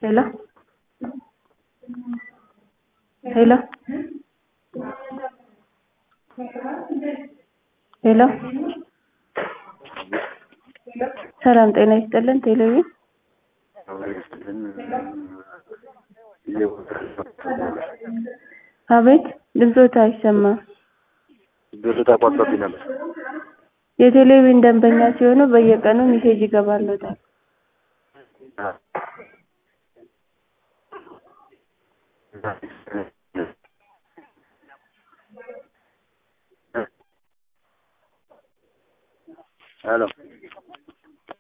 hello hello ሄሎ ሰላም ጤና ይስጥልን ቴሌቪዥን አቤት ድምፆት አይሰማም ብር ተቋርጦብኝ ነበር። የቴሌቪዥን ደንበኛ ሲሆኑ በየቀኑ ሜሴጅ ይገባልዎታል